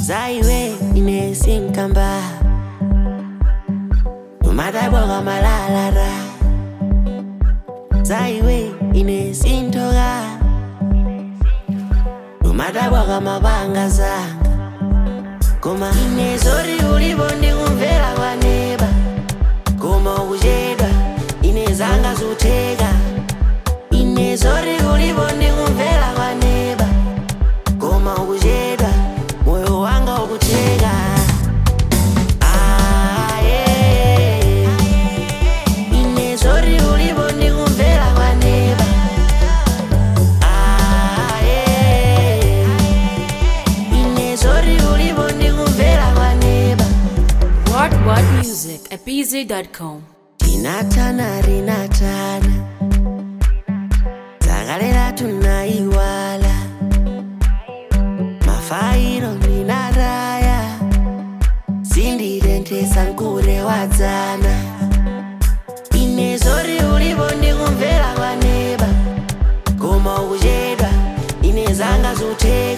zaiwe inesinkamba umadabwaka malalara zaiwe inesintoka umadabwaka mabanga zanga koma inezori ulipo ndikumvera kwaneba koma ukuchedwa inezanga zutheka inezori ulipo ndikumvera kwaneba koma ukuchedwa moyo wanga ukutheka Ah, yeah. inezori ulipo ndikumvera kwaneba Ah, yeah. inezori ulipo ndikumvera kwaneba What What Music at BZ.com. tinatana rinatana dzakalera tunaiwala mafairo ninaraya sindirendesa nkure wadzana inezori ulipo ndikumvera kwaneba koma ukuchedwa inezanga zutheka